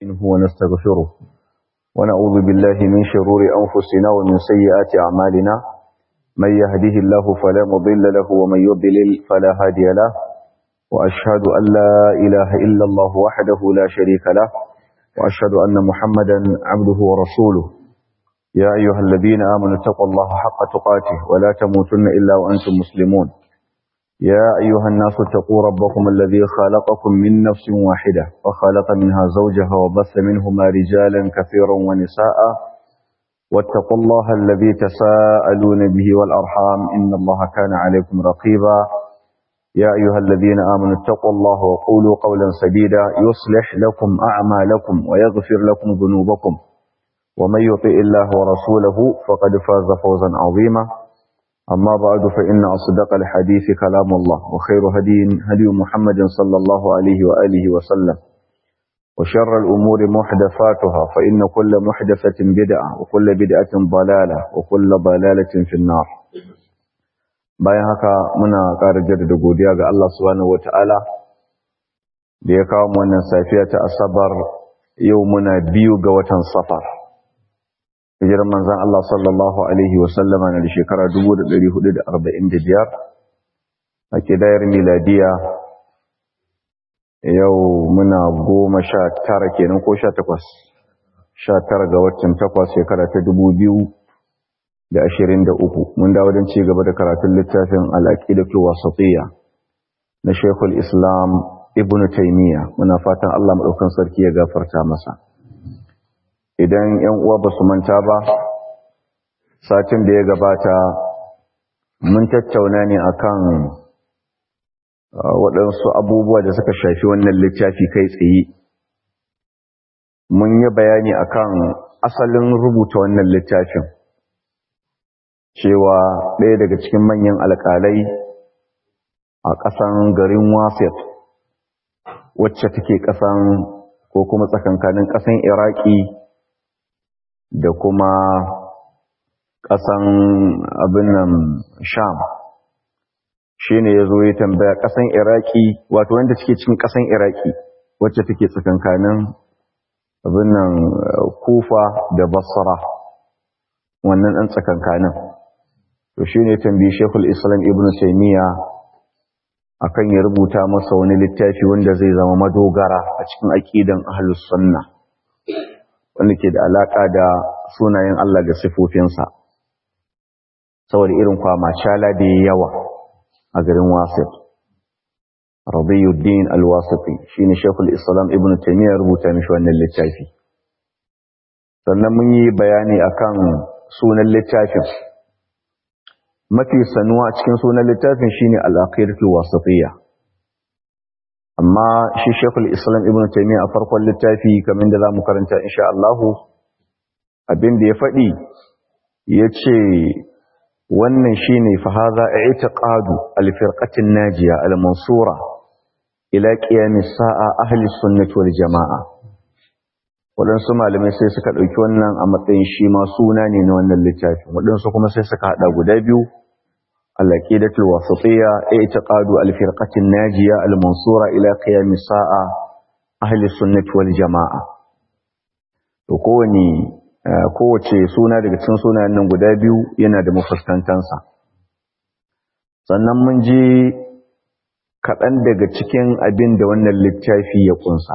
منه ونستغفره ونعوذ بالله من شرور أنفسنا ومن سيئات أعمالنا من يهده الله فلا مضل له ومن يضلل فلا هادي له وأشهد أن لا إله إلا الله وحده لا شريك له وأشهد أن محمدا عبده ورسوله يا أيها الذين آمنوا اتقوا الله حق تقاته ولا تموتن إلا وأنتم مسلمون يا أيها الناس اتقوا ربكم الذي خلقكم من نفس واحدة وخلق منها زوجها وبث منهما رجالا كثيرا ونساء واتقوا الله الذي تساءلون به والأرحام إن الله كان عليكم رقيبا يا أيها الذين آمنوا اتقوا الله وقولوا قولا سديدا يصلح لكم أعمالكم ويغفر لكم ذنوبكم ومن يطئ الله ورسوله فقد فاز فوزا عظيما أما بعد فإن أصدق الحديث كلام الله وخير هدي هدي محمد صلى الله عليه وآله وسلم وشر الأمور محدثاتها فإن كل محدثة بدعة وكل بدعة ضلالة وكل ضلالة في النار bayan haka muna ƙara jaddada godiya ga Allah subhanahu wata'ala da ya kawo mu wannan safiya ta asabar yau muna biyu ga watan safar hijirar manzan Allah sallallahu Alaihi wasallama na da shekara 1445 a kidayar miladiya yau muna goma sha tara kenan ko sha takwas sha tara ga watan takwas shekara ta dubu biyu da ashirin da uku mun dawo don ci gaba da karatun littafin al'aƙidatu wasatiyya na shekul islam ibn taimiyya muna fatan Allah maɗaukan sarki ya gafarta masa idan ‘yan uwa ba su manta ba, satin da ya gabata mun tattauna ne akan waɗansu abubuwa da suka shafi wannan littafi kai tsaye. Mun yi bayani akan asalin rubuta wannan littafin, cewa ɗaya daga cikin manyan alƙalai a ƙasan garin Wafet, wacce take ƙasan ko kuma tsakankanin ƙasan Iraki da kuma ƙasan abin nan sham shi ne ya zo ya tambaya ƙasan iraki wato wanda take cikin ƙasan iraki wacce take tsakankanin abin nan kufa da basra wannan ɗan tsakankanin to shi ne tambayi shekul islam ibn taimiyya akan ya rubuta masa wani littafi wanda zai zama madogara a cikin aƙidan ahlus sunna wanda ke da alaƙa da sunayen Allah da sifofinsa saboda irin kwamacala da ya yawa a garin wasif rabiyuddin alwasifi shi ne shekul islam ibn taimiyya rubuta mishi wannan littafi sannan mun yi bayani akan sunan littafin mafi sanuwa cikin sunan littafin shine al-aqidatu wasifiyya amma shi shekul islam ibn taimiyya a farkon littafi kamar da za mu karanta insha Allahu abin da ya faɗi ya ce wannan shi ne fahaza a ita ƙadu alfirƙatin najiya al-mansura ila ƙiyamis sa'a ahli sunnati wal jama'a waɗansu malamai sai suka ɗauki wannan a matsayin shi ma suna ne na wannan littafin waɗansu kuma sai suka haɗa guda biyu العقيدة الوسطية اعتقاد الفرقة الناجية المنصورة إلى قيام الساعة أهل السنة والجماعة وكوني kowace suna daga cikin sunayen nan guda biyu yana da mafuskantansa sannan mun ji kaɗan daga cikin abin da wannan littafi ya ƙunsa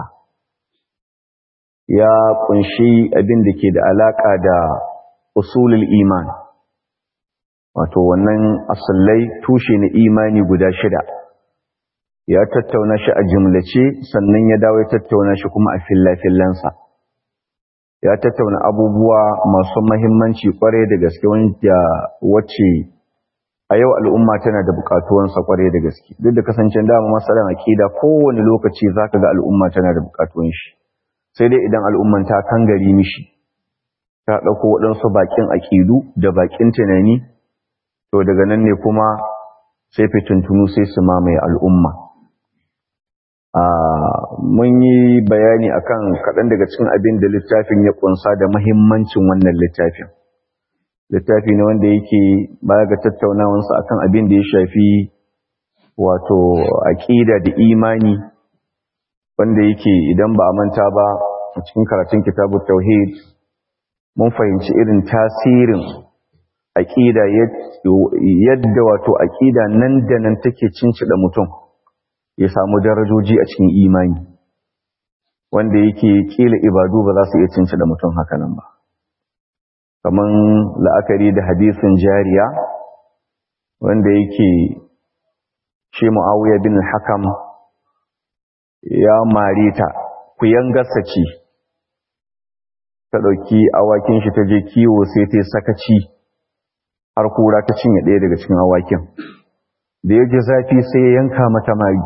ya ƙunshi abin da ke da alaƙa da usulul iman wato wannan asallai tushe na imani guda shida ya tattauna shi a jumlace sannan ya dawo ya tattauna shi kuma a fillafillansa ya tattauna abubuwa masu mahimmanci kwarai da gaske wanda wacce a yau al'umma tana da bukatuwansa kwarai da gaske duk da kasancen dama masalan akida kowane lokaci zaka ga al'umma tana da bukatuwan shi sai dai idan al'umman ta kangari mishi ta ɗauko waɗansu baƙin aƙidu da baƙin tunani to daga nan ne kuma sai fitintunu sai su mamaye al'umma mun yi bayani akan kaɗan daga cikin abin da littafin ya ƙunsa da mahimmancin wannan littafin littafi ne wanda yake baya ga tattaunawansa akan abin da ya shafi wato aƙida da imani wanda yake idan ba a manta ba a cikin karatun kitabut tauhid mun fahimci irin tasirin aqida yadda wato aqida nan da nan take cincida mutum ya samu darajoji a cikin imani wanda yake kila ibadu ba za su iya cincida mutum haka nan ba kaman la'akari da hadisin jariya wanda yake shi mu'awiya bin hakam ya marita ku yangarsa ce ta ɗauki awakin shi ta je kiwo sai ta sakaci har kura ta cinye ɗaya daga cikin awakin da ya ji zafi sai ya yanka mata mari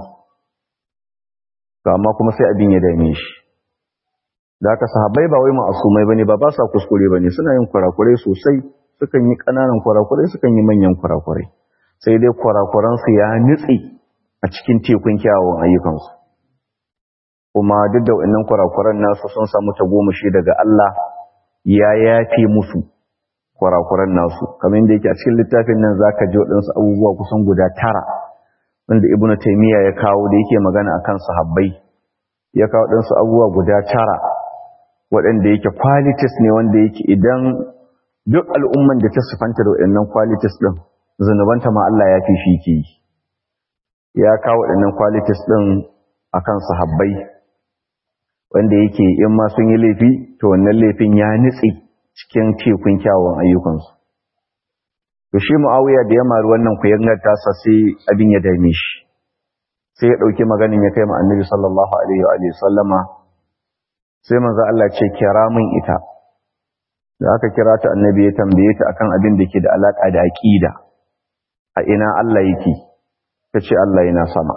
amma kuma sai abin ya dame shi da aka sahabbai ba wai ma'asumai bane ba ba sa kuskure bane suna yin kurakurai sosai sukan yi ƙananan kurakurai sukan yi manyan kurakurai sai dai kurakuransu ya nutse a cikin tekun kyawun ayyukansu kuma duk da wannan kurakuran nasu sun samu tagomashi daga Allah ya yafe musu kurakuran nasu kamar yadda yake a cikin littafin nan zaka ji waɗansu abubuwa kusan guda tara wanda ibnu taymiya ya kawo da yake magana akan sahabbai ya kawo ɗansu abubuwa guda tara waɗanda yake qualities ne wanda yake idan duk al'umman da ta sifanta da waɗannan qualities ɗin zunubanta ma Allah ya fi shi ke yi ya kawo waɗannan qualities ɗin akan sahabbai wanda yake in ma sun yi laifi to wannan laifin ya nutse cikin tekun kyawun ayyukansu to shi mu'awiya da ya mari wannan kuyangar tasa sai abin ya dame shi sai ya ɗauki maganin ya kai ma annabi sallallahu alaihi wa sallama sai manzo Allah ce kira min ita da aka kira ta annabi ya tambaye ta akan abin da ke da alaka da aqida a ina Allah yake tace Allah yana sama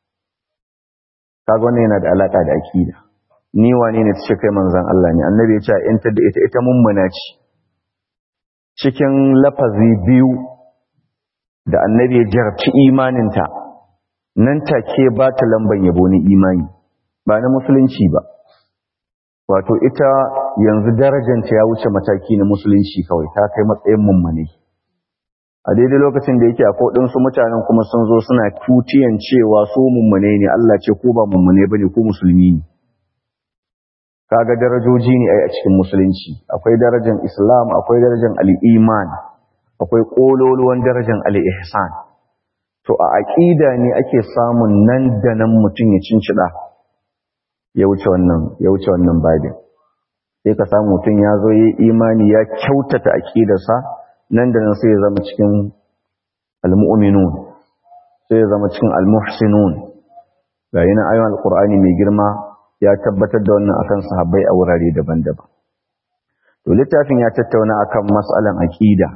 kaga wannan yana da alaka da aqida ni wane ne tace kai manzon Allah ne annabi ya ce in ta da ita ita mummuna ce cikin lafazi biyu da annabi ya jarabci imaninta nan take ba ta lamban yabo ni imani ba na musulunci ba wato ita yanzu darajanta ya wuce mataki na musulunci kawai ta kai matsayin mummune a daidai lokacin da yake akwai ɗinsu mutanen kuma sun zo suna tutiyan cewa su mummune ne Allah ce ko ba mummune bane ko musulmi ne kaga darajoji ne ai a cikin musulunci akwai darajar islam akwai darajar al-iman akwai kololuwan darajar al-ihsan to a aqida ne ake samun nan da nan mutum ya cincida ya wuce wannan ya wuce wannan babin sai ka samu mutum ya zo yi imani ya kyautata aqidarsa nan da nan sai ya zama cikin al-mu'minun sai ya zama cikin al-muhsinun ga yana ayoyin al-qur'ani mai girma ya tabbatar da wannan akan sahabbai a wurare daban-daban to littafin ya tattauna akan mas'alan aqida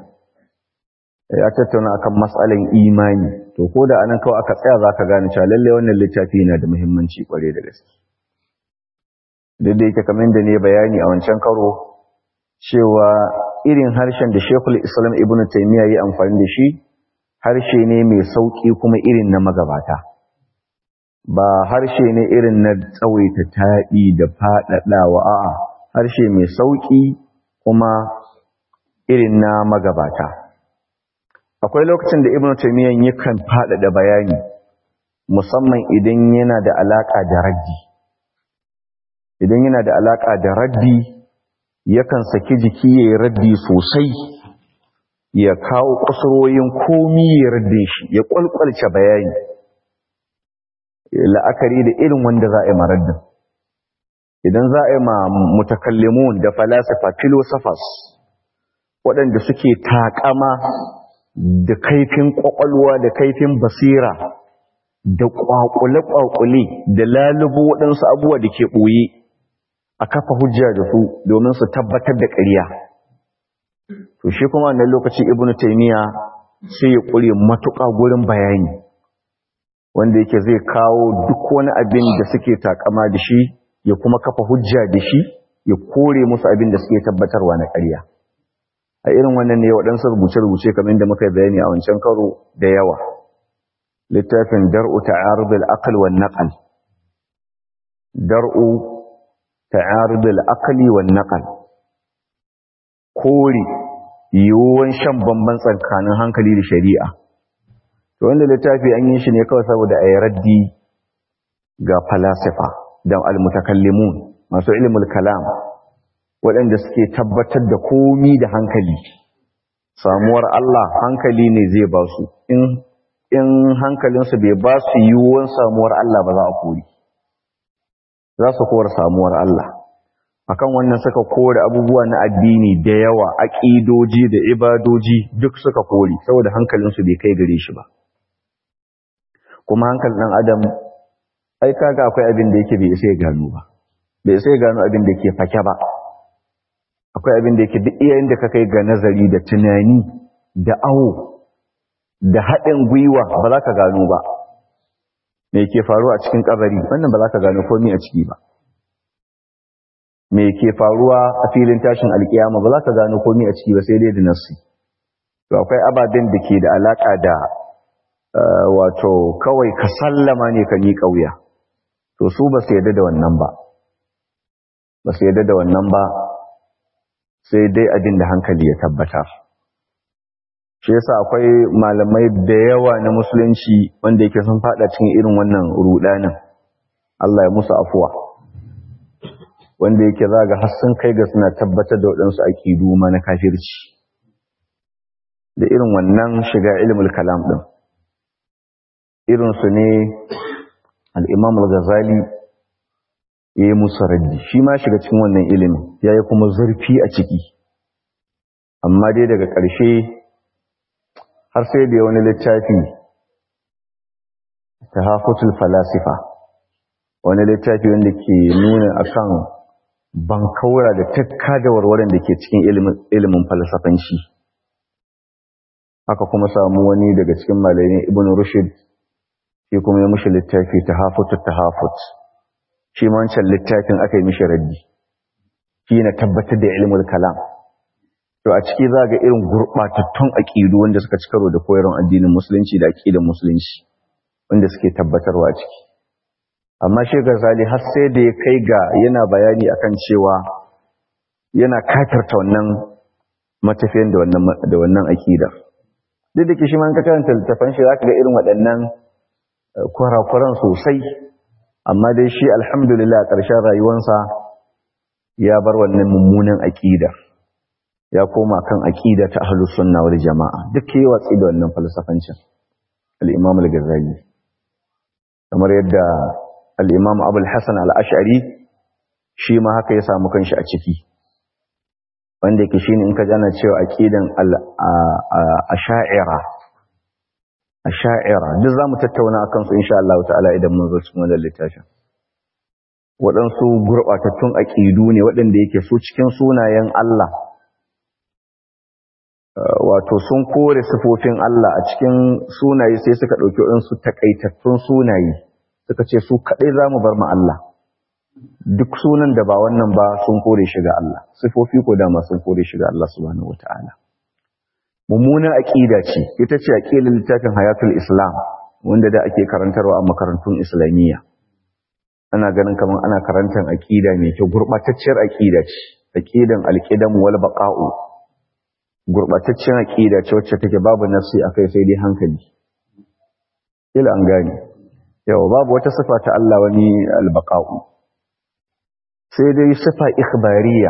ya tattauna akan mas'alan imani to ko da anan kawai aka tsaya zaka gane cewa lalle wannan littafi yana da muhimmanci kware da gaske duk da yake kamar da ne bayani a wancan karo cewa irin harshen da Sheikhul Islam Ibn Taymiyyah ya amfani da shi harshe ne mai sauki kuma irin na magabata ba harshe ne irin na tsawaita taɗi da faɗaɗawa a'a harshe mai sauƙi kuma irin na magabata akwai lokacin da ibnu taymiyyah yakan faɗaɗa bayani musamman idan yana da alaƙa da raddi idan yana da alaƙa da raddi yakan saki jiki ya yi raddi sosai ya kawo kusuroyin komi ya raddin shi ya ƙwalƙwalce bayani la'akari da irin wanda za a yi maraddin idan za a yi ma mutakallimun da falasifa philosophers waɗanda suke takama da kaifin ƙwaƙwalwa da kaifin basira da ƙwaƙule-ƙwaƙule da lalubo waɗansu abubuwa da ke ɓoye a kafa hujja da su domin su tabbatar da ƙarya to shi kuma wannan lokaci ibnu taymiya sai ya ƙure matuƙa gurin bayani wanda yake zai kawo duk wani abin da suke takama da shi ya kuma kafa hujja da shi ya kore musu abin da suke tabbatarwa na ƙarya a irin wannan ne waɗansu rubuce-rubuce kamar da muka bayani a wancan karo da yawa littafin dar'u ta'arud al-aql wan naql dar'u ta'arud al-aql wan naql kore yiwuwan shan bamban tsakanin hankali da shari'a to wanda littafi an yi shi ne kawai saboda a yi raddi ga falasifa da almutakallimun masu ilimul kalam waɗanda suke tabbatar da komi da hankali samuwar Allah hankali ne zai ba su in hankalinsu bai ba su yiwuwan samuwar Allah ba za a kori za su kowar samuwar Allah akan wannan suka kore abubuwa na addini da yawa aƙidoji da ibadoji duk suka kore saboda hankalinsu bai kai gare shi ba kuma hankalin ɗan adam ai kaga akwai abin da yake bai isa ya gano ba bai isa ya gano abin da yake fake ba akwai abin da yake duk iyayen da ka kai ga nazari da tunani da awo da haɗin gwiwa ba za ka gano ba me ke faruwa a cikin kabari wannan ba za ka gano komai a ciki ba me ke faruwa a filin tashin alkiyama ba za ka gano komai a ciki ba sai dai da nassi to akwai ababen da ke da alaka da wato kawai ka sallama ne ka miƙa wuya to su ba su yarda da wannan ba ba su yarda da wannan ba sai dai abin da hankali ya tabbatar shi yasa akwai malamai da yawa na musulunci wanda yake sun fada cikin irin wannan rudanin Allah ya musu afuwa wanda yake zaga har sun kai ga suna tabbatar da waɗansu aƙidu ma na kafirci da irin wannan shiga ilmul kalam ɗin irinsu ne al'imam al-ghazali ya yi musu raddi shi ma shiga cikin wannan ilimin ya yi kuma zurfi a ciki amma dai daga ƙarshe har sai da wani littafi ta hafutul falasifa wani littafi wanda ke nuna akan bankaura da takka da warwaren da ke cikin ilimin falsafanci aka kuma samu wani daga cikin malayin ibn rushd shi kuma ya mushi littafi ta hafutul tahafut shi ma wancan littafin aka yi mishi raddi shi na tabbatar da ilimin kalam to a ciki za ga irin gurɓatattun aƙidu wanda suka ci karo da koyarwar addinin musulunci da aƙidan musulunci wanda suke tabbatarwa a ciki amma shi gazali har sai da ya kai ga yana bayani akan cewa yana kafirta wannan matafiyan da wannan da wannan aƙida duk da ke shi ma ka karanta littafan shi zaka ga irin waɗannan kurakuran sosai amma dai shi alhamdulillah a ƙarshen rayuwarsa ya bar wannan mummunan aƙida ya koma kan aƙida ta ahlus sunna wal jama'a duk yayi watsi da wannan falsafancin al-imam al-ghazali kamar yadda al-imam abul hasan al-ash'ari shi ma haka ya samu kanshi a ciki wanda yake shine in ka jana cewa aqidan al-ash'ira ash'ira duk zamu tattauna akan su insha Allah ta'ala idan mun zo cikin wannan littafin waɗansu gurɓatattun aƙidu ne waɗanda yake su cikin sunayen Allah wato sun kore sifofin Allah a cikin sunaye sai suka ɗauki waɗansu takaitattun sunaye suka ce su kaɗai za mu bar ma Allah duk sunan da ba wannan ba sun kore shi ga Allah sifofi ko dama sun kore shi ga Allah subhanahu wata'ala mummunar aƙida ce ita ce aƙidar littafin hayatul islam wanda da ake karantarwa a makarantun islamiyya ana ganin kamar ana karantar aƙida mai kyau gurɓatacciyar aƙida ce aƙidan alƙidam wal baqa'u gurɓataccen aƙida ce wacce take babu nafsi akai sai dai hankali kila an gane yawa babu wata sifa ta Allah wani albaqa'u sai dai sifa ikhbariya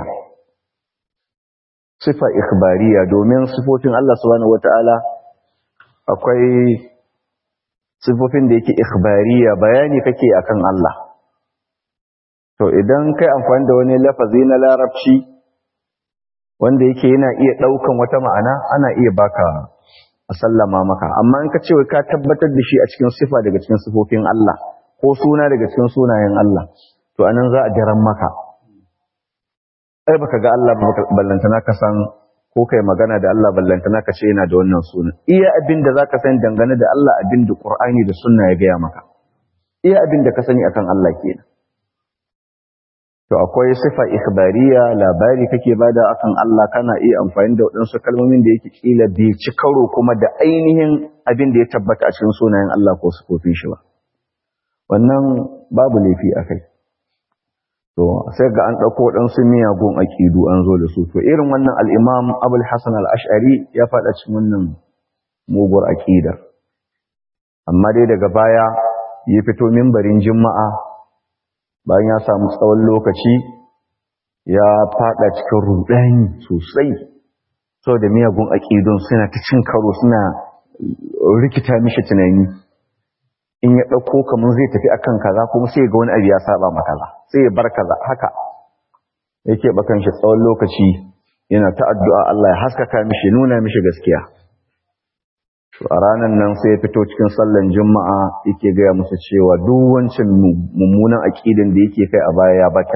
sifa ikhbariya domin sifofin Allah subhanahu wataala akwai sifofin da yake ikhbariya bayani kake akan Allah to idan kai amfani da wani lafazi na larabci wanda yake yana iya ɗaukan wata ma'ana ana iya baka a sallama maka amma in ka ce ka tabbatar da shi a cikin sifa daga cikin sifofin Allah ko suna daga cikin sunayen Allah to anan za a jaran maka ai baka ga Allah ballantana ka san ko kai magana da Allah ballantana ka ce yana da wannan suna iya abin da zaka san dangane da Allah abin da Qur'ani da sunna ya gaya maka iya abin da ka sani akan Allah kenan to akwai sifa ikhbariya labari kake bada akan Allah kana iya amfani da waɗansu kalmomin da yake kila bai ci karo kuma da ainihin abin da ya tabbata a cikin sunayen Allah ko sifofin shi ba wannan babu laifi akai to sai ga an ɗauko waɗansu miyagun aƙidu an zo da su to irin wannan al-Imam Abul Hasan al-Ash'ari ya faɗa cikin wannan muguwar aƙidar amma dai daga baya ya fito mimbarin Juma'a bayan ya samu tsawon lokaci ya fada cikin rudani sosai sau da miyagun aƙidun suna ta cin karo suna rikita mishi tunani in ya ɗauko kamar zai tafi akan kaza kuma sai ga wani abu ya saba makaza sai ya bar kaza haka yake bakan shi tsawon lokaci yana ta addu'a Allah ya haskaka mishi nuna mishi gaskiya a ranar nan sai ya fito cikin sallan juma'a yake gaya musu cewa duk wancan mummunan aƙidan da yake kai a baya ya bata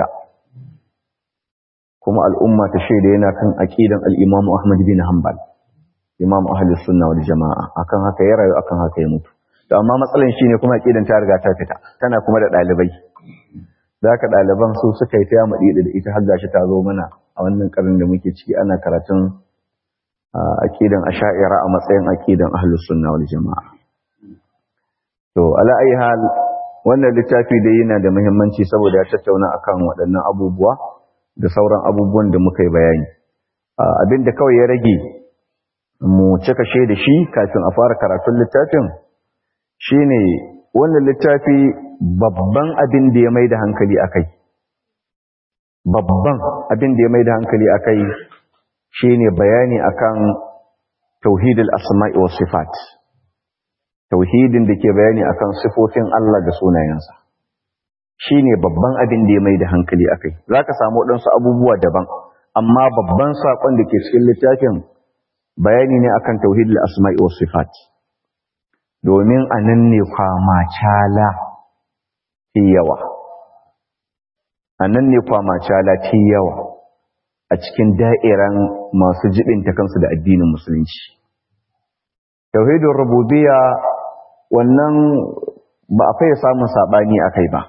kuma al'umma ta shaida yana kan aƙidan al'imamu Ahmad bin Hanbal imam ahlus sunna wal jama'a akan haka ya rayu akan haka ya mutu to amma matsalan shine kuma aƙidan ta riga ta fita tana kuma da ɗalibai da haka ɗaliban su suka yi ta maɗi da ita har gashi ta zo mana a wannan ƙarin da muke ciki ana karatun aqidan asha'ira a matsayin aqidan ahlus sunna wal jamaa to ala ayi hal wannan littafi da yana da muhimmanci saboda ya tattauna akan waɗannan abubuwa da sauran abubuwan da muka yi bayani abinda kawai ya rage mu cika she da shi kafin a fara karatun littafin shine wannan littafi babban abin da ya mai da hankali akai babban abin da ya mai da hankali akai shine bayani akan tauhidul asma'i was sifat tauhidin da ke bayani akan sifofin Allah da sunayensa shine babban abin da ya mai da hankali akai zaka samu wadansu abubuwa daban amma babban sakon da ke cikin littafin bayani ne akan tauhidul asma'i was sifat domin anan ne kwama cala yawa anan ne kwama cala yawa a cikin da'iran masu jibinta kansu da addinin musulunci. Tauhidin rububiyya wannan ba a fai samun saɓani a kai ba.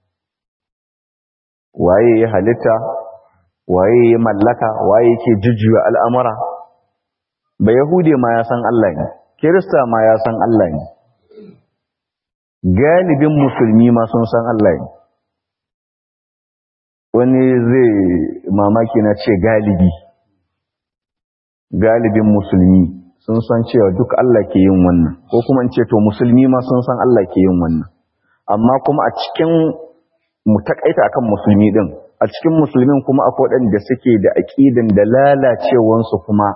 Waye ya halitta, waye ya mallaka, waye ke jujjuya al'amura. Ba Yahude ma ya san Allah ne, Kirista ma ya san Allah ne. Galibin musulmi ma sun san Allah ne. wani zai mamaki na ce galibi galibin musulmi sun san cewa duk Allah ke yin wannan ko kuma in ce to musulmi ma sun san Allah ke yin wannan amma kuma a cikin mu takaita akan musulmi din a cikin musulmin kuma akwai waɗanda suke da aqidan da lalacewansu kuma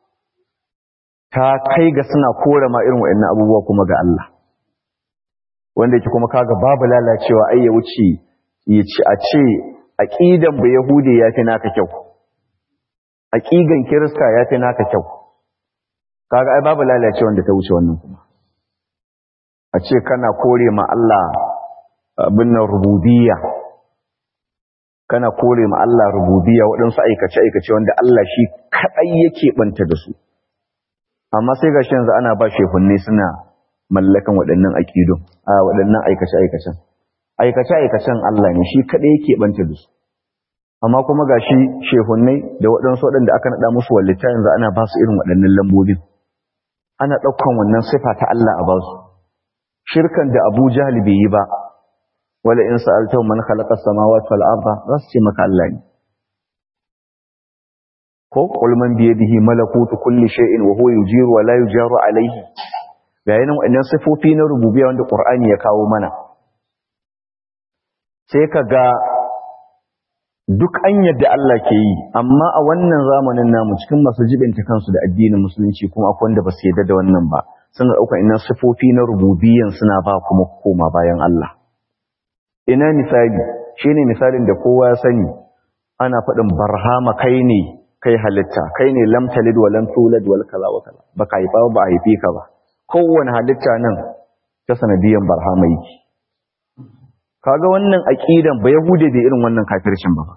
ta kai ga suna kore ma irin waɗannan abubuwa kuma ga Allah wanda yake kuma kaga babu lalacewa ai ya wuce ya ci a ce aqidan ba yahudi yafi naka kyau aqidan kirista yafi naka kyau kaga ai babu lalacewa wanda ta wuce wannan kuma a ce kana kore ma Allah abin nan rububiyya kana kore ma Allah rububiyya waɗansu aikace aikace wanda Allah shi kadai yake banta da su amma sai gashi yanzu ana ba shehunne suna mallakan waɗannan aqidun a waɗannan aikace aikacen aikace-aikacen Allah ne shi kaɗai yake ɓanta da su amma kuma ga shi shehunnai da waɗansu waɗanda aka naɗa musu wallita yanzu ana ba su irin waɗannan lambobin ana ɗaukan wannan sifa ta Allah a ba su shirkan da Abu Jahl bai yi ba wala in sa'altahu man khalaqa as-samawati wal arda za su ce maka Allah ne ko qul man bi yadihi malakutu kulli shay'in wa huwa yujiru wa la yujaru alayhi ga yanan waɗannan sifofi na rububiyya wanda Qur'ani ya kawo mana sai ka ga duk an yadda Allah ke yi amma a wannan zamanin namu cikin masu jibinta kansu da addinin musulunci kuma akwai wanda ba su yadda da wannan ba suna ɗaukar ina sifofi na rububiyyan suna ba kuma koma bayan Allah ina misali shine misalin da kowa ya sani ana faɗin barhama kai ne kai halitta kai ne lam talid wa lam tulad wal kaza wa kaza baka haifa ba a haife ka ba kowane halitta nan ta sanadiyan barhama yake kaga wannan aqidan ba yahude bai irin wannan kafircin ba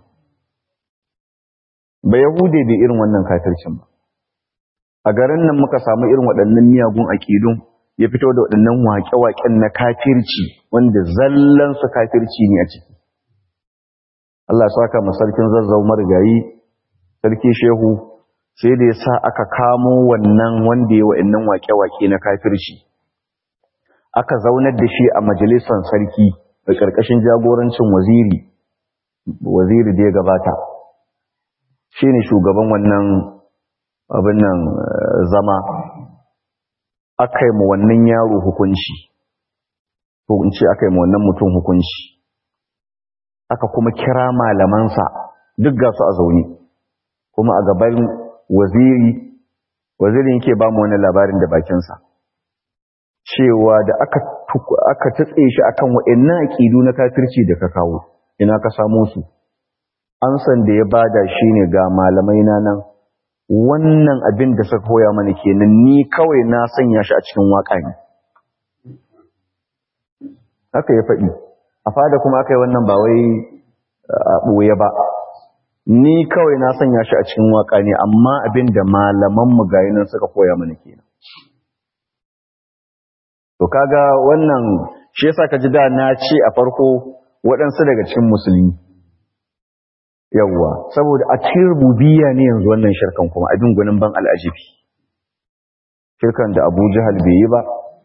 ba yahude bai irin wannan kafircin ba a garin nan muka samu irin waɗannan miyagun aqidun ya fito da waɗannan waƙe-waƙen na kafirci wanda zallan su kafirci ne a ciki Allah ya saka mu sarkin zazzau marigayi sarki shehu sai da ya sa aka kamo wannan wanda ya waɗannan waƙe-waƙe na kafirci aka zaunar da shi a majalisar sarki da ƙarƙashin jagorancin waziri waziri da ya gabata shi ne shugaban wannan abin nan zama aka yi ma wannan yaro hukunci ko in ce aka yi ma wannan mutum hukunci aka kuma kira malamansa duk ga su a zaune kuma a gaban waziri wazirin yake ba mu wani labarin da bakinsa cewa da aka aka tutse shi akan wa'annan aqidu na kafirci da ka kawo ina ka samu su an san da ya bada shine ga malamai na nan wannan abin da suka koya mana kenan ni kawai na sanya shi a cikin waka ne haka ya faɗi a fada kuma aka yi wannan ba wai a ɓoye ba ni kawai na sanya shi a cikin waka ne amma abin da malamanmu gayi nan suka koya mana kenan to kaga wannan shi yasa ka ji da na ce a farko waɗansu daga cikin musulmi yawwa saboda a cikin rububiyya ne yanzu wannan shirkan kuma abin gunin ban al'ajibi shirkan da abu jihal bai yi ba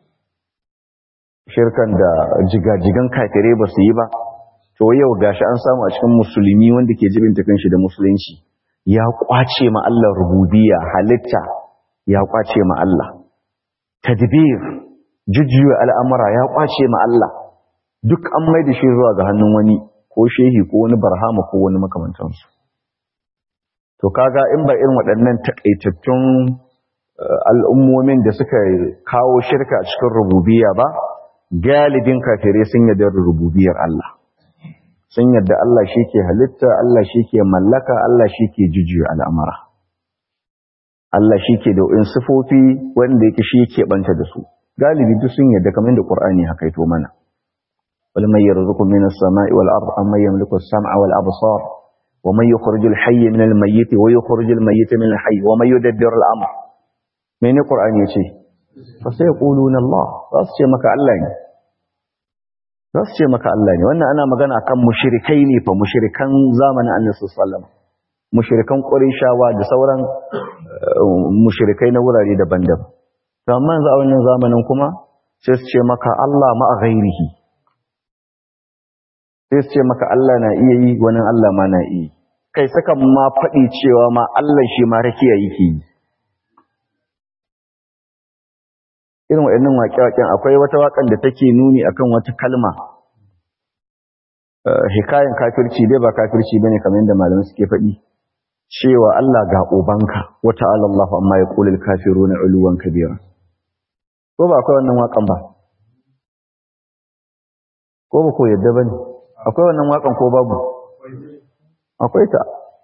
shirkan da jigajigan kafirai ba su yi ba to yau gashi an samu a cikin musulmi wanda ke jibin takan shi da musulunci ya kwace ma Allah rububiyya halitta ya kwace ma Allah tadbir jujjuya al'amura ya kwace ma Allah duk an mai da shi zuwa ga hannun wani ko shehi ko wani barhama ko wani makamantansu to kaga in ba irin waɗannan takaitattun al'ummomin da suka kawo shirka a cikin rububiyya ba galibin kafirai sun yarda da rububiyar Allah sun yarda Allah shi ke halitta Allah shi ke mallaka Allah shi ke jujjuya al'amura Allah shi ke da in sifofi wanda yake shi ke banta da su galibi duk sun yarda kamar da Qur'ani haka ito mana wal may yarzuqu minas sama'i wal ard amma yamliku as-sam'a wal absar wa man yukhrijul hayya minal mayyit wa yukhrijul mayyita minal hayy wa man yudabbiru al-amr mene Qur'ani yace fa sai yaquluna Allah za su ce maka Allah ne za su ce maka Allah ne wannan ana magana akan mushrikai ne fa mushrikan zamanin Annabi sallallahu alaihi wasallam mushrikan Qurayshawa da sauran mushrikai na wurare daban-daban to amma yanzu a wannan zamanin kuma sai su ce maka Allah ma a ghairihi sai su ce maka Allah na iya yi wani Allah ma na iya kai saka ma faɗi cewa ma Allah shi ma rakiya yake yi irin waɗannan waƙe-waƙen akwai wata waƙan da take nuni akan wata kalma hikayen kafirci dai ba kafirci bane kamar yadda malamai suke faɗi cewa Allah ga ubanka wa ta'ala Allahu amma yaqulul kafiruna uluwan kabira ko ba akwai wannan waƙan ba ko ba ko yadda bane akwai wannan waƙan ko babu akwai ta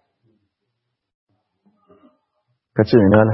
kace ne nala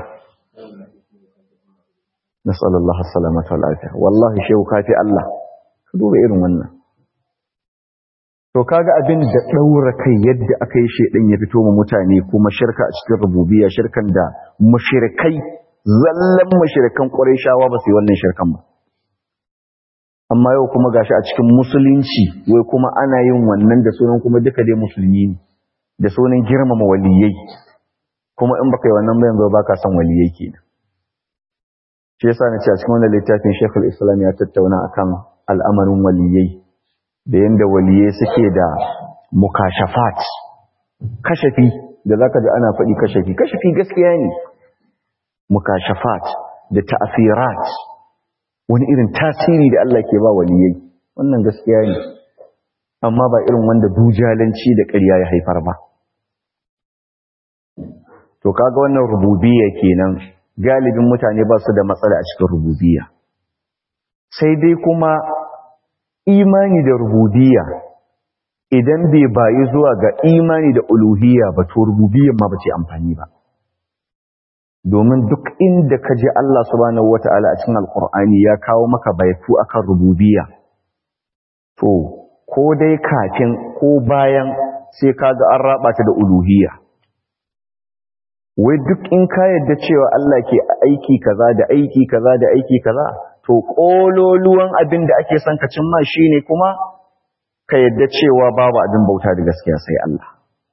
nas'al Allah as-salamata wal afiya wallahi shehu kafi Allah ka duba irin wannan to kaga abin da daura kai yadda aka yi shedan ya fito mu mutane kuma shirka a cikin rububiyya shirkan da mushrikai zallan mushrikan qurayshawa ba su yi wannan shirkan ba amma yau kuma gashi a cikin musulunci wai kuma ana yin wannan da sunan kuma duka dai musulmi ne da sunan girmama waliyai kuma in baka yi wannan ba yanzu baka son waliyai kenan shi yasa na ce a cikin wannan littafin Sheikhul Islam ya tattauna akan al'amarin waliyai da yanda waliyai suke da mukashafat kashafi da zaka ji ana faɗi kashafi kashafi gaskiya ne mukashafat da ta'asirat wani irin tasiri da Allah ke ba waliyai wannan gaskiya ne amma ba irin wanda dujalanci da ƙarya ya haifar ba to kaga wannan rububiyya kenan galibin mutane ba su da matsala a cikin rububiyya sai dai kuma imani da rububiyya idan bai bayi zuwa ga imani da uluhiyya ba to rububiyyan ma ba ce amfani ba domin duk inda ka je Allah subhanahu wata'ala a cikin alkur'ani ya kawo maka baitu akan rububiyya to ko dai kafin ko bayan sai kaga an raba ta da uluhiyya wai duk in ka yadda cewa Allah ke aiki kaza da aiki kaza da aiki kaza to kololuwan abin da ake son ka cimma shine kuma ka yadda cewa babu abin bauta da gaskiya sai Allah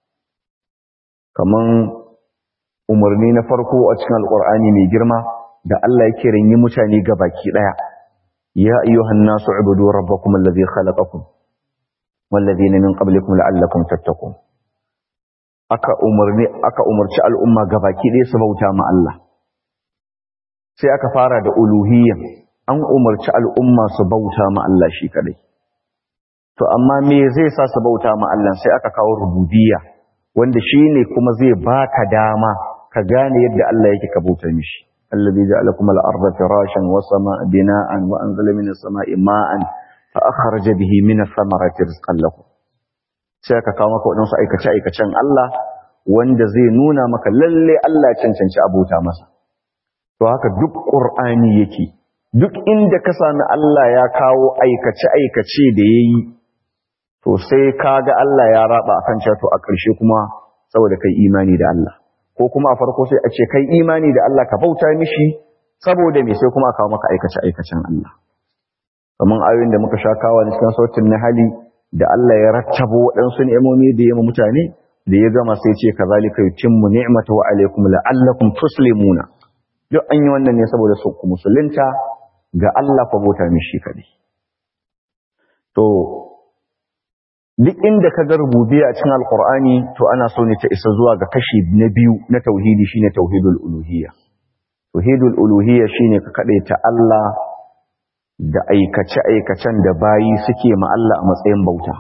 kaman umarni na farko a cikin alqur'ani mai girma da Allah yake rinyi mutane gabaki daya ya ayyuhan nasu ubudu rabbakum alladhi khalaqakum wal ladina min qablikum la'allakum tattaqun aka umarni aka umarci al'umma gabaki ɗaya su bauta ma Allah sai aka fara da uluhiyya an umarci al'umma su bauta ma Allah shi kadai to amma me zai sa su bauta ma Allah sai aka kawo rububiyya wanda shine kuma zai baka dama ka gane yadda Allah yake ka bauta mishi alladhi ja'ala lakum al-ardha firashan wa samaa bina'an wa anzala minas samaa'i ma'an fa akhraja bihi minas samarati rizqan lakum sai aka kawo maka wadansu aikace aikacen Allah wanda zai nuna maka lalle Allah cancanci abota masa to haka duk qur'ani yake duk inda ka sami Allah ya kawo aikace aikace da yayi to sai kaga Allah ya raba akan cewa to a ƙarshe kuma saboda kai imani da Allah ko kuma a farko sai a ce kai imani da Allah ka bauta mishi saboda me sai kuma a kawo maka aikace aikacen Allah kamar ayoyin da muka sha kawo ne cikin sautin nahali da Allah ya rattabo waɗansu ni'imomi da ya mutane da ya gama sai ce kazalika yutimmu ni'matahu alaykum la'allakum tuslimuna duk an yi wannan ne saboda su ku musulunta ga Allah fa bauta mishi kadai to duk inda ka ga rububiyya a cikin alqur'ani to ana so ne ta isa zuwa ga kashi na biyu na tauhidi shine tauhidul uluhiyya tauhidul uluhiyya shine ka kadaita Allah da aikace aikacen da bayi suke ma Allah a matsayin bauta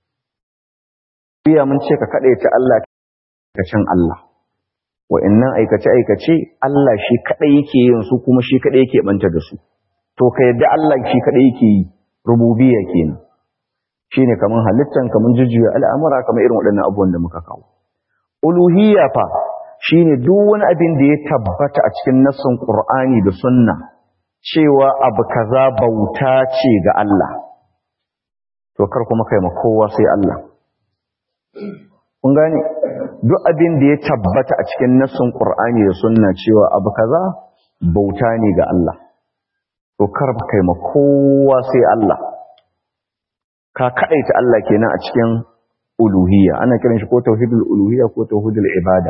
biya mun ce ka kadaita Allah aikacen Allah wa'annan aikace aikace Allah shi kadai yake yin su kuma shi kadai yake banta da su to ka yadda Allah shi kadai yake yi rububiyya kenan shine kaman halittan kaman jujjuya al'amura kamar irin waɗannan abubuwan da muka kawo uluhiyya fa shine duk wani abin da ya tabbata a cikin nassin Qur'ani da Sunna cewa abu kaza bauta ce ga Allah to kar kuma kai ma kowa sai Allah kun gane duk abin da ya tabbata a cikin nassin Qur'ani da Sunna cewa abu kaza bauta ne ga Allah to kar kai ma kowa sai Allah ka kadaita Allah kenan a cikin uluhiyya ana kiran shi ko tauhidul uluhiyya ko tauhidul ibada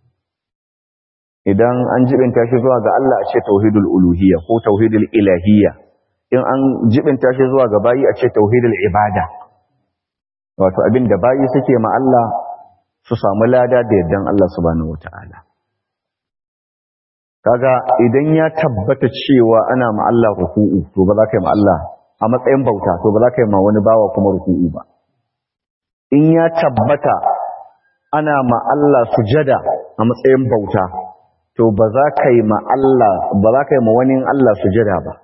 idan an jibinta shi zuwa ga Allah a ce tauhidul uluhiyya ko tauhidul ilahiyya in an jibinta shi zuwa ga bayi a ce tauhidul ibada wato abin da bayi suke ma Allah su samu lada da yardan Allah subhanahu wataala kaga idan ya tabbata cewa ana ma Allah ruku'u to ba za ka yi ma Allah a matsayin bauta to ba za ka yi ma wani bawa kuma ruku'u ba in ya tabbata ana ma Allah sujada a matsayin bauta to ba za ka yi ma Allah ba za ka yi ma wani Allah sujada ba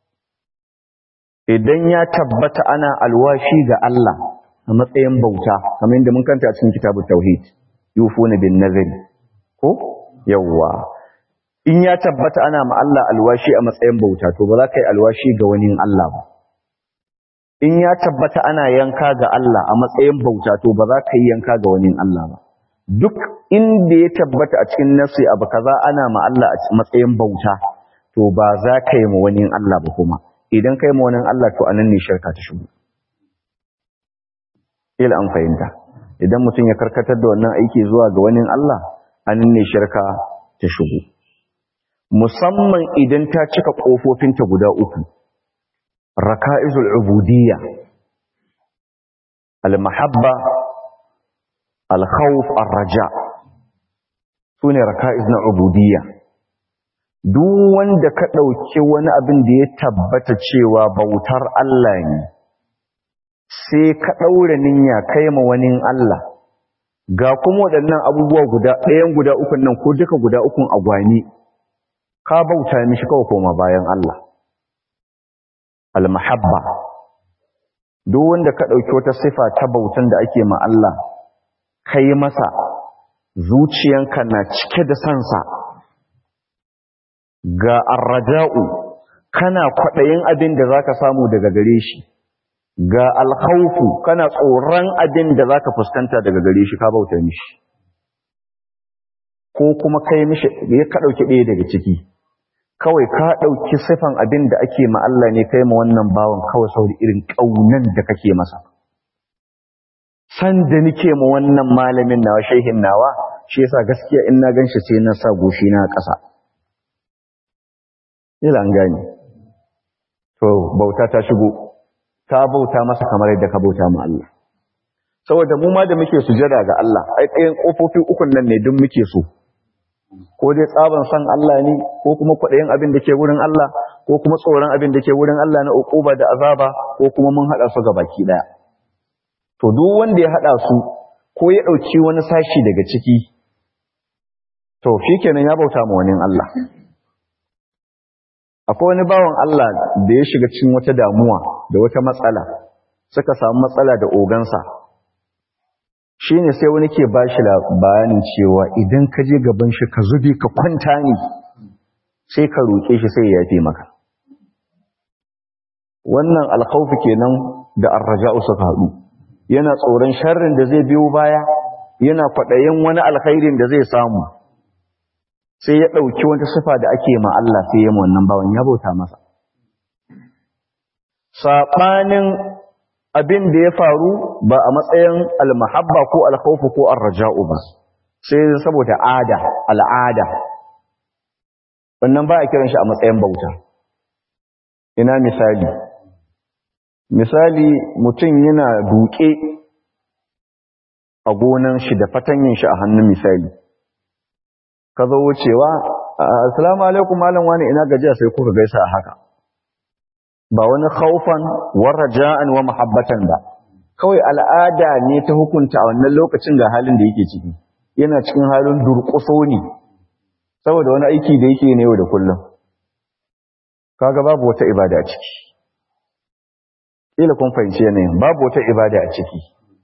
idan ya tabbata ana alwashi ga Allah a matsayin bauta kamar yadda mun kanta a cikin kitabut tauhid yufuna bin nazari ko yawwa in ya tabbata ana ma Allah alwashi a matsayin bauta to ba za ka yi alwashi ga wani Allah ba in ya tabbata ana yanka ga Allah a matsayin bauta to ba za ka yi yanka ga wani Allah ba duk inda ya tabbata a cikin nasi abu kaza ana ma Allah a matsayin bauta to ba za ka yi ma wani Allah ba kuma idan ka yi ma wani Allah to anan ne shirka ta shigo ila an fahimta idan mutum ya karkatar da wannan aiki zuwa ga wani Allah anan ne shirka ta shigo musamman idan ta cika kofofinta guda uku raka'izul ubudiyya al-mahabba al-khawf ar-raja sune raka'iz na ubudiyya duk wanda ka dauki wani abin da ya tabbata cewa bautar Allah ne sai ka daura niyya kai ma wani Allah ga kuma waɗannan abubuwa guda ɗayan guda ukun nan ko duka guda ukun agwani ka bauta mishi kawai koma bayan Allah al-mahabba duk wanda ka dauki wata sifa ta bautan da ake ma Allah kai masa zuciyanka na cike da sansa ga arraja'u kana kwadayin abin da zaka samu daga gare shi ga alkhawfu kana tsoron abin da zaka fuskanta daga gare shi ka bauta mishi ko kuma kai mishi ya ka dauki ɗaya daga ciki kawai ka ɗauki sifan abin da ake ma Allah ne kai ma wannan bawan kawai saboda irin ƙaunan da kake masa. San da nike ma wannan malamin nawa shehin nawa, shi yasa gaskiya in na gan shi sai na sa goshi na ƙasa. Ila an gane. To, bauta ta shigo, ta bauta masa kamar yadda ka bauta ma Allah. Saboda mu ma da muke sujada ga Allah, ai ɗayan ƙofofi ukun nan ne duk muke so. ko dai tsaban san Allah ne ko kuma kwaɗayin abin da ke wurin Allah ko kuma tsoron abin da ke wurin Allah na uquba da azaba ko kuma mun haɗa su baki ɗaya to duk wanda ya hada su ko ya dauki wani sashi daga ciki to shikenan ya bauta ma wani Allah akwai wani bawan Allah da ya shiga cikin wata damuwa da wata matsala suka samu matsala da ogansa shine sai wani ke bashi bayanin cewa idan ka je gaban shi ka zube ka kwanta ne sai ka roƙe shi sai ya yafe maka wannan alkhawfi kenan da arraja'u suka haɗu yana tsoron sharrin da zai biyo baya yana kwaɗayin wani alkhairin da zai samu sai ya ɗauki wata sifa da ake ma Allah sai ya wannan bawan ya bauta masa saɓanin abin da ya faru ba a matsayin almahabba ko alkhawfu ko arraja'u ba sai saboda ada al'ada wannan ba a kiran shi a matsayin bauta ina misali misali mutum yana duke a gonan shi da fatanyin shi a hannun misali ka zo wucewa assalamu alaikum malam wani ina gajiya sai kuka gaisa a haka ba wani khaufan wa raja'an wa mahabbatan ba kawai al'ada ne ta hukunta a wannan lokacin ga halin da yake ciki yana cikin halin durƙuso ne saboda wani aiki da yake ne yau da kullum kaga babu wata ibada a ciki kila kun fahimci yanayin babu wata ibada a ciki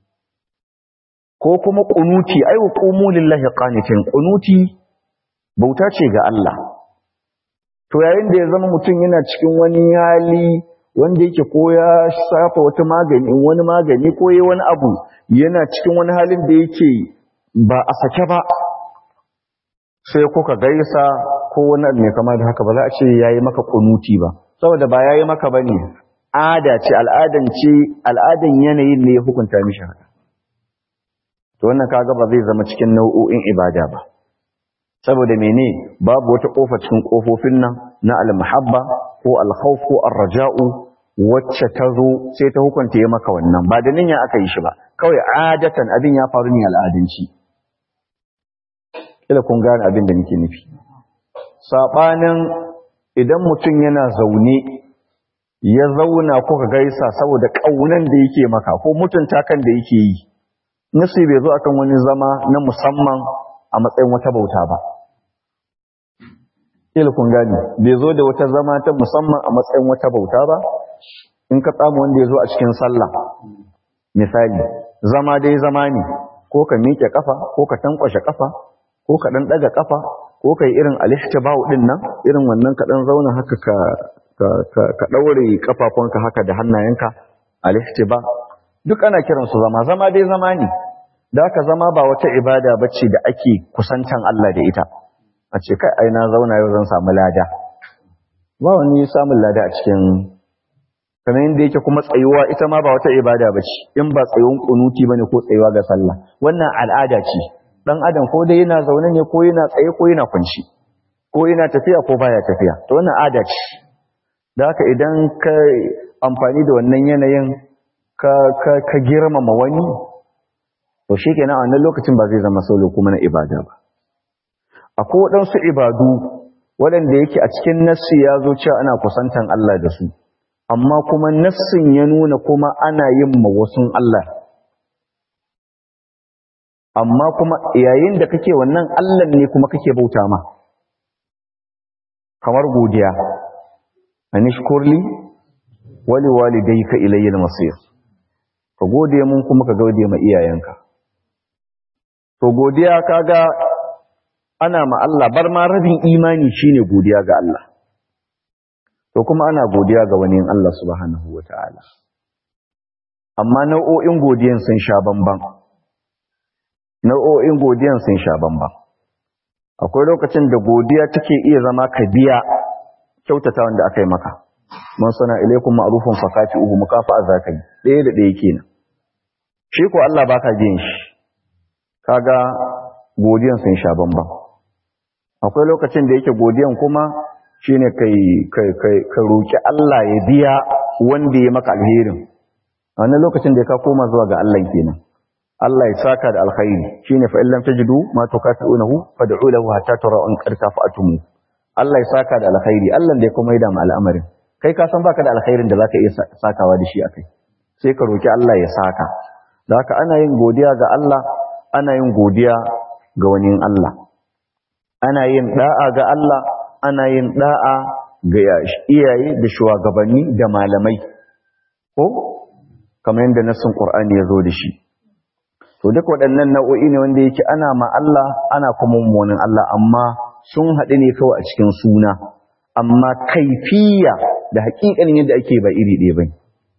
ko kuma kunuti ai wa qumu lillahi qanitin kunuti bauta ce ga Allah to yayin da ya zama mutum yana cikin wani hali wanda yake ko ya safa wata magani wani magani ko yayi wani abu yana cikin wani halin da yake ba a sake ba sai kuka gaisa ko wani abu mai kama da haka ba za a ce yayi maka kunuti ba saboda ba yayi maka bane ada ce al'adan ce al'adan yanayin ne ya hukunta mishi haka to wannan kaga ba zai zama cikin nau'o'in ibada ba saboda mene babu wata kofa cikin kofofin nan na al-mahabba ko al-khawf ko ar-raja'u wacce ta zo sai ta hukunta ya maka wannan ba da ninya aka yi shi ba kawai adatan abin ya faru ne al'adanci kila kun gane abin da nake nufi sabanin idan mutum yana zaune ya zauna kuka gaisa saboda kaunan da yake maka ko mutunta kan da yake yi nasi bai zo akan wani zama na musamman a matsayin wata bauta ba kila kun gane bai zo da wata zama ta musamman a matsayin wata bauta ba in ka tsamu wanda ya zo a cikin sallah misali zama dai zama ne ko ka miƙe kafa ko ka tankwashe kafa ko ka dan daga kafa ko ka yi irin alihtibau din nan irin wannan ka dan zauna haka ka ka ka daure kafafunka haka da hannayenka alihtiba duk ana kiran su zama zama dai zama ne da haka zama ba wata ibada bace da ake kusantan Allah da ita a ce kai ai na zauna yau zan samu lada ba wani samun lada a cikin kamar yadda yake kuma tsayuwa ita ma ba wata ibada bace in ba tsayuwan kunuti bane ko tsayuwa ga sallah wannan al'ada ce dan adam ko dai yana zaune ne ko yana tsaye ko yana kunshi ko yana tafiya ko baya tafiya to wannan ada ce da haka idan ka amfani da wannan yanayin ka ka ka girmama wani to shikenan a wannan lokacin ba zai zama solo kuma na ibada ba akwai waɗansu ibadu waɗanda yake a cikin nassi ya zo cewa ana kusantan Allah da su amma kuma nassin ya nuna kuma ana yin ma wasun Allah amma kuma yayin da kake wannan Allah ne kuma kake bauta ma kamar godiya anishkurli wali walidayka ilayya al-masir ka gode mun kuma ka gode ma iyayenka to godiya kaga ana ma Allah bar ma rabin imani shine godiya ga Allah to kuma ana godiya ga wani Allah subhanahu wataala amma nau'o'in godiyan sun sha bamban nau'o'in godiyan sun sha bamban akwai lokacin da godiya take iya zama ka biya kyautata wanda aka yi maka man sana ilaikum ma'rufun fakati'uhu mukafa'a zakai ɗaya da ɗaya kenan shi ko Allah baka biyan shi kaga godiyan sun sha bamban akwai lokacin da yake godiyan kuma shine kai kai kai ka roki Allah ya biya wanda ya maka alherin a wannan lokacin da ka koma zuwa ga Allah kenan Allah ya saka da alkhairi shine fa illam tajidu ma tukatunahu fad'u lahu hatta tara an qad kafa'tum Allah ya saka da alkhairi Allah da ya kuma yi da al'amarin kai ka san baka da alkhairin da zaka iya sakawa da shi akai sai ka roki Allah ya saka da haka ana yin godiya ga Allah ana yin godiya ga wani Allah ana yin da'a ga Allah ana yin da'a ga iyaye da shugabanni da malamai ko kamar yadda nassin Qur'ani ya zo da shi to duk waɗannan nau'o'i ne wanda yake ana ma Allah ana kuma mummunin Allah amma sun haɗu ne kawai a cikin suna amma kaifiya da haƙiƙanin yadda ake ba iri ɗaya bane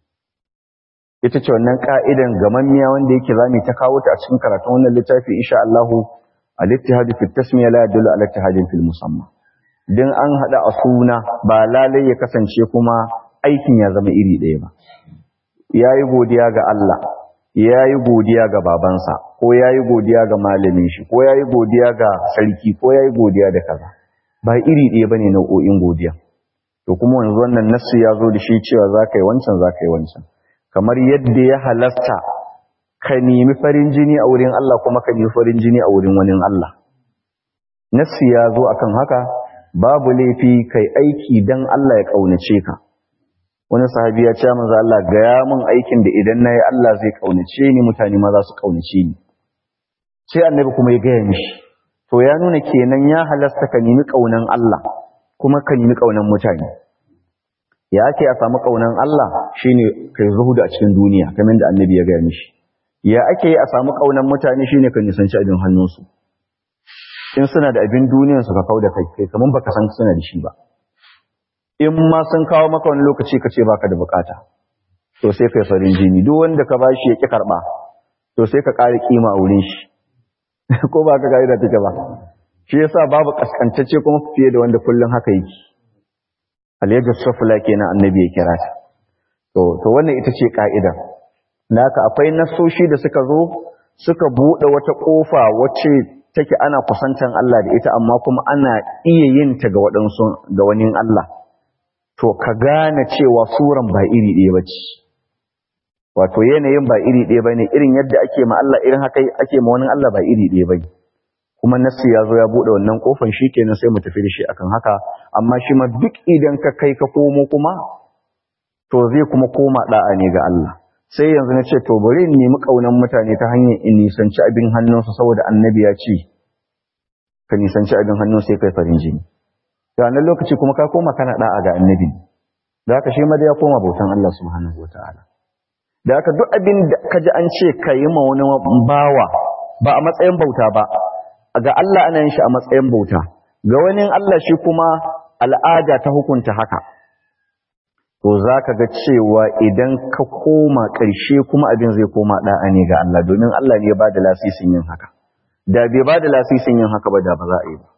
ita ce wannan ka'idan gamammiya wanda yake zamu ta kawo ta a cikin karatun wannan littafi insha Allah al-ittihad fi tasmiya la yadullu ala ittihadin fil musamma dan an hada a suna ba lalai ya kasance kuma aikin ya zama iri ɗaya ba yayi godiya ga Allah yayi godiya ga babansa ko yayi godiya ga malamin shi ko yayi godiya ga sarki ko yayi godiya da kaza ba iri ɗaya bane nau'o'in godiya to kuma yanzu wannan nassi ya zo da shi cewa zaka yi wancan zaka yi wancan kamar yadda ya halasta ka nemi farin jini a wurin Allah kuma ka nemi farin jini a wurin wani Allah. Nassi ya zo akan haka babu laifi kai aiki dan Allah ya kaunace ka. Wani sahabi ya ce manzo Allah gaya min aikin da idan nayi Allah zai kaunace ni mutane ma za su kaunace ni. Sai annabi kuma ya gaya mishi. To ya nuna kenan ya halasta ka nemi kaunan Allah kuma ka nemi kaunan mutane. ya ake a samu ƙaunan Allah shine kai zuhudu a cikin duniya kamar da annabi ya gaya mishi ya ake a samu ƙaunan mutane shine ka nisanci abin hannunsu in suna da abin duniyan su ka kauda kai kai kamar baka san suna da shi ba in ma sun kawo maka wani lokaci ka ce baka da bukata to sai kai farin jini duk wanda ka bashi ya ki karba to sai ka ƙara kima a wurin shi ko ba ka ga take ba shi yasa babu kaskantacce kuma fiye da wanda kullun haka yake alayyar sufula kenan annabi ya kira ta to to wannan ita ce ka'ida naka akwai nasoshi da suka zo suka bude wata kofa wacce take ana kusantan Allah da ita amma kuma ana iya yin ta ga waɗansu ga wani Allah to ka gane cewa suran ba iri ɗaya bace wato yanayin ba iri ɗaya bane irin yadda ake ma Allah irin haka ake ma wani Allah ba iri ɗaya bane kuma nassi ya zo ya bude wannan kofar kenan sai mu tafi da shi akan haka amma shi ma duk idan ka kai ka komo kuma to zai kuma koma da'a ne ga Allah sai yanzu na ce to bari in nemi kaunan mutane ta hanyar in nisanci abin hannunsu saboda annabi ya ce ka nisanci abin hannun sai kai farin jini to nan lokaci kuma ka koma kana da'a ga annabi da haka shi ma da ya koma bautan Allah subhanahu wataala da haka duk abin da ka ji an ce ka yi ma wani bawa ba a matsayin bauta ba ga Allah ana yin shi a matsayin bauta ga wani Allah shi kuma al'ada ta hukunta haka to za ka ga cewa idan ka koma ƙarshe kuma abin zai koma ɗa'a ne ga Allah domin Allah ne ya ba da lasisin yin haka da bai ba da lasisin yin haka ba da ba za a yi ba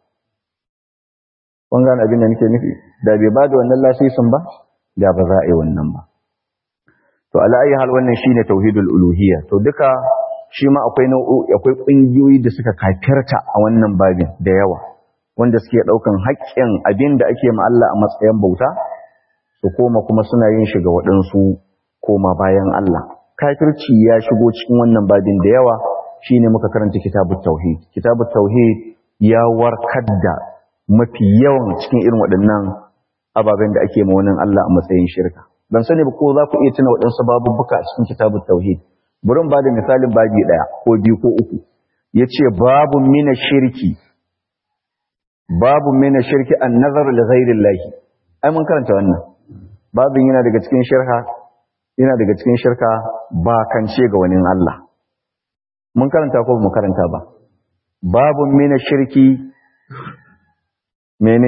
kun gane abin da nake nufi da bai ba da wannan lasisin ba da ba za a yi wannan ba to ala ayi hal wannan shine tauhidul uluhiyya to duka shi ma akwai nau'o'i akwai ƙungiyoyi da suka kafirta a wannan babin da yawa wanda suke ɗaukan haƙƙin abin da ake ma Allah a matsayin bauta su koma kuma suna yin shiga waɗansu koma bayan Allah kafirci ya shigo cikin wannan babin da yawa shine muka karanta kitabut tauhid kitabut tauhid ya warkar da mafi yawan cikin irin waɗannan ababen da ake ma wannan Allah a matsayin shirka ban sani ba ko za ku iya tuna waɗansu babubbuka a cikin kitabut tauhid bari ba da misalin babi ɗaya ko biyu ko uku ya ce babu mina shirki babu mina shirki an nazar da zairin lahi ai mun karanta wannan babin yana daga cikin shirka yana daga cikin shirka ba kance ga wani Allah mun karanta ko mu karanta ba babu mina shirki mene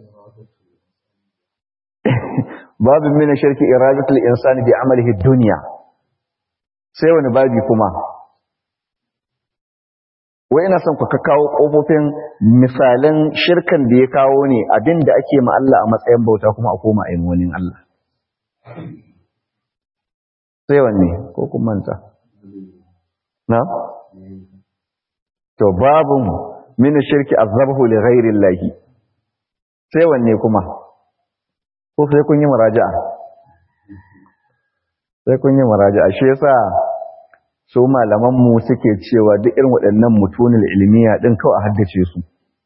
babu mina shirki iradatul insani bi amalihi dunya sai wani babi kuma wai ina son ku kawo kofofin misalan shirkan da ya kawo ne abin da ake ma Allah a matsayin bauta kuma a koma a wani Allah sai wanne ko kun manta na to babun min shirki azabhu li ghairi llahi sai wanne kuma ko sai kun yi muraja'a sai kun yi muraja'a shi yasa su malaman mu suke cewa duk irin waɗannan mutunul ilmiya din kawai a haddace su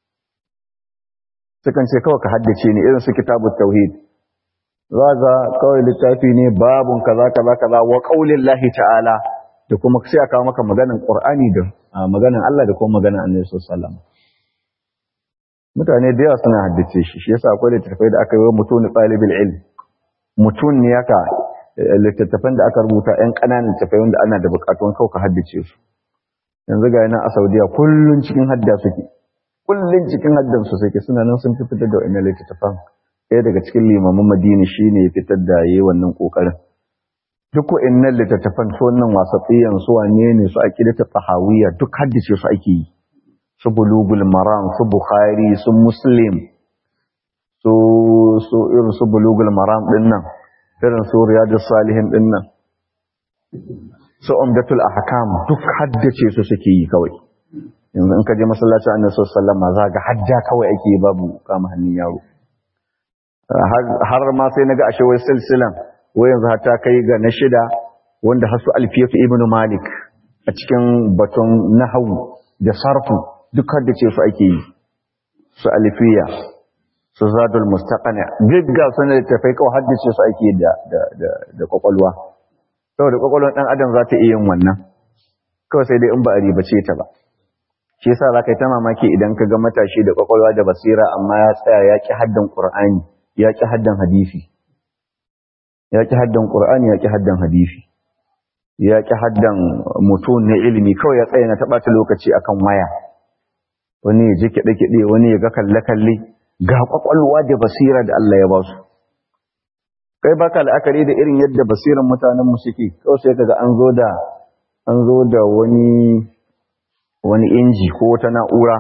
sukan ce kawai ka haddace ne irin su kitabut tauhid za ga kawai littafi ne babun kaza kaza kaza wa qaulin lahi ta'ala da kuma sai a kawo maka maganan Qur'ani da maganan Allah da kuma maganan Annabi sallallahu alaihi wasallam mutane da yawa suna haddace shi shi yasa akwai littattafai da aka yi wa mutum talibul ilm mutum ne yaka littattafan da aka rubuta ƴan ƙananan littattafai wanda ana da buƙatun kau ka haddace su yanzu ga yana a Saudiya kullun cikin hadda suke kullun cikin haddan su suke suna nan sun fitar da wannan littattafan ɗaya daga cikin limaman Madina shine ya fitar da yayi wannan kokarin duk wa'annan littattafan su wannan wasatsiyan su wane ne su aqidatu tahawiyya duk haddace su ake yi su bulugul maram su bukhari su muslim su su irin su bulugul maram din nan irin su riyadus salihin din nan su umdatul ahkam duk haddace su suke yi kawai yanzu in ka je masallacin annabi sallallahu alaihi wasallam za ga hadda kawai ake babu kama hannun yaro har ma sai naga ashe wai silsilan wai yanzu har ta kai ga na shida wanda hasu alfiyatu ibnu malik a cikin batun nahwu da sarfu duk da ce su ake yi su alfiya su zadul mustaqani gagga sanar da tafai kawai haddace su ake da da da da kwakwalwa saboda kwakwalwar dan adam za ta iya yin wannan kawai sai dai in ba a ribace ta ba shi yasa za ka yi ta mamaki idan ka ga matashi da kwakwalwa da basira amma ya tsaya ya ki haddan qur'ani ya ki haddan hadisi ya ki haddan qur'ani ya ki haddan hadisi ya ki haddan mutum na ilimi kawai ya tsaya na taɓa ta lokaci akan waya wani ya ji kiɗe-kiɗe wani ya ga kalle-kalle ga ƙwaƙwalwa da basira da Allah ya ba su kai baka la'akari da irin yadda basiran mutanenmu suke kawai sai kaga an zo da an zo da wani wani inji ko wata na'ura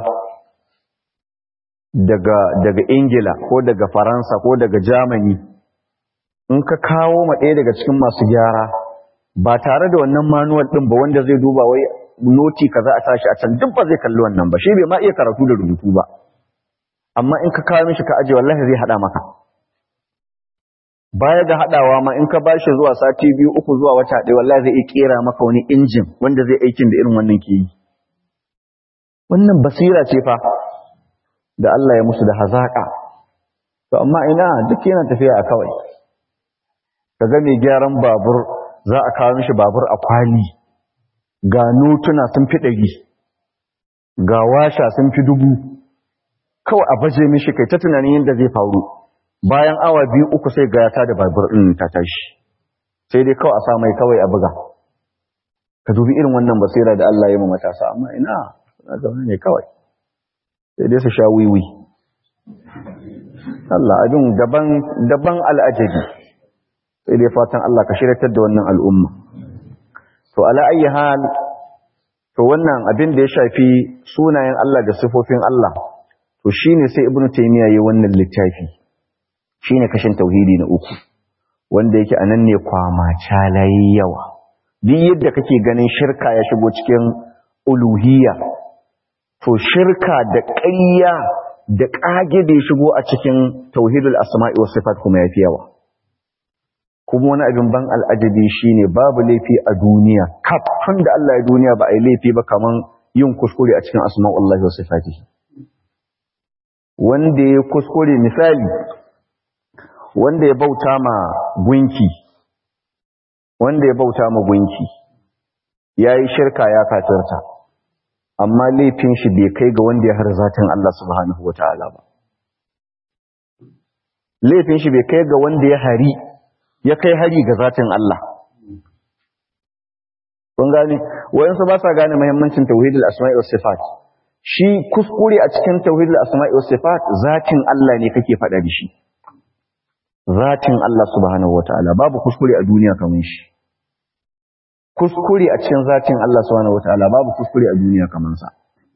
daga daga ingila ko daga faransa ko daga germany in ka kawo ma ɗaya daga cikin masu gyara ba tare da wannan manuwal ɗin ba wanda zai duba wai noti kaza a tashi a can duk ba zai kalli wannan ba shi bai ma iya karatu da rubutu ba amma in ka kawo mishi ka aje wallahi zai hada maka baya da hadawa ma in ka bashi zuwa sati biyu uku zuwa wata ɗaya wallahi zai iya kera maka wani injin wanda zai aikin da irin wannan ke yi wannan basira ce fa da Allah ya musu da hazaka to amma ina duk yana tafiya a kawai kaga mai gyaran babur za a kawo mishi babur a kwali ga notuna sun fi ɗari ga washa sun fi dubu kawai a baje mishi kai ta tunanin yadda zai faru bayan awa biyu uku sai ga ya da babur ɗin ta tashi sai dai kawai a sa mai kawai a buga ka dubi irin wannan basira da Allah ya yi matasa amma ina suna zaune ne kawai sai dai su sha wiwi Allah abin daban daban al'ajabi sai dai fatan Allah ka shiratar da wannan al'umma to ala ayi hal to wannan abin da ya shafi sunayen Allah da sifofin Allah to shine sai ibnu taymiya yayin wannan littafi shine kashin tauhidi na uku wanda yake anan ne kwama calayi yawa duk yadda kake ganin shirka ya shigo cikin uluhiyya to shirka da ƙarya da ƙage da ya shigo a cikin tauhidul asma'i was sifat kuma yafi yawa kuma wani abin ban al'ajabi shine babu laifi a duniya kafin da Allah ya duniya ba a yi laifi ba kaman yin kuskure a cikin asma'ullahi wa sifatihi wanda ya kuskure misali wanda ya bauta ma gunki wanda ya bauta ma gunki yayi shirka ya kafirta amma laifin shi bai kai ga wanda ya har zatin Allah subhanahu wataala ba laifin shi bai kai ga wanda ya hari ya kai hari ga zatin Allah. Kun gane, wayansu ba sa gane muhimmancin tauhidul asma'i was sifat. Shi kuskure a cikin tauhidul asma'i was sifat zatin Allah ne kake faɗa da shi. Zatin Allah subhanahu wataala babu kuskure a duniya kamar shi. Kuskure a cikin zatin Allah subhanahu wataala babu kuskure a duniya kamar sa.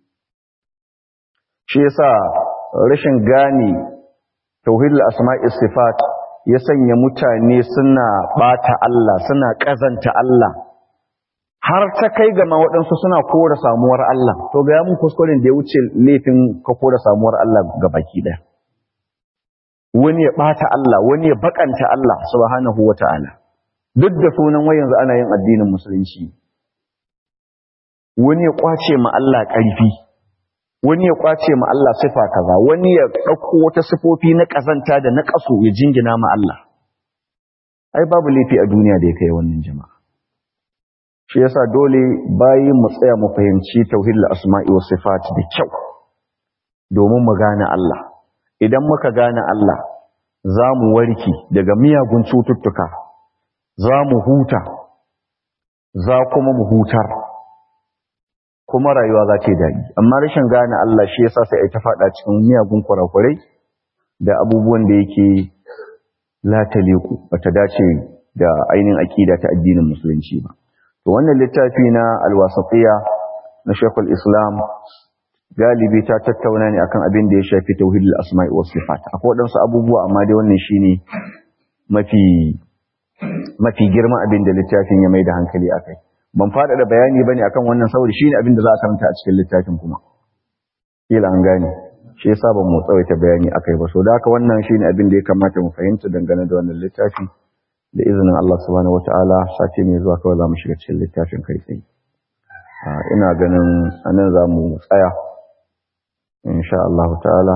Shi yasa rashin gane tauhidul asma'i was sifat ya sanya mutane suna ɓata Allah suna ƙazanta Allah har ta kai ga ma waɗansu suna kora samuwar Allah to ga mun kuskuren da ya wuce laifin ka kora samuwar Allah ga baki ɗaya wani ya ɓata Allah wani ya bakanta Allah subhanahu wata'ala duk da sunan wai yanzu ana yin addinin musulunci wani ya kwace ma Allah ƙarfi wani ya kwace ma Allah sifa kaza wani ya ɗauko wata sifofi na ƙazanta da na ƙaso ya jingina ma Allah ai babu laifi a duniya da ya kai wannan jama'a shi yasa dole bayi mu tsaya mu fahimci tauhidul asma'i was sifat da kyau domin mu gane Allah idan muka gane Allah za mu warki daga miyagun cututtuka za mu huta za kuma mu hutar kuma rayuwa za ta yi daɗi amma rashin gane Allah shi yasa sai ai ta faɗa cikin miyagun kurakurai da abubuwan da yake lataleku bata dace da ainihin aƙida ta addinin musulunci ba to wannan littafi na alwasatiya na Sheikhul Islam galibi ta tattauna ne akan abin da ya shafi tauhidul asma'i was sifat akwai wadansu abubuwa amma dai wannan shine mafi mafi girman abin da littafin ya mai da hankali akai ban fada da bayani bane akan wannan saboda shine abin da za a karanta a cikin littafin kuma kila an gane shi yasa ban mu tsawaita bayani akai ba so da haka wannan shine abin da ya kamata mu fahimta dangane da wannan littafi da izinin Allah subhanahu wataala sati ne zuwa kawai za mu shiga cikin littafin kai tsaye ina ganin anan za mu tsaya insha Allah ta'ala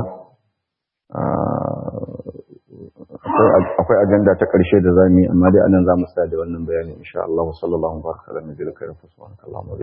akwai ajanda ta ƙarshe da zamu yi amma dai anan za mu tsaya da wannan bayani insha Allah sallallahu alaihi wa sallam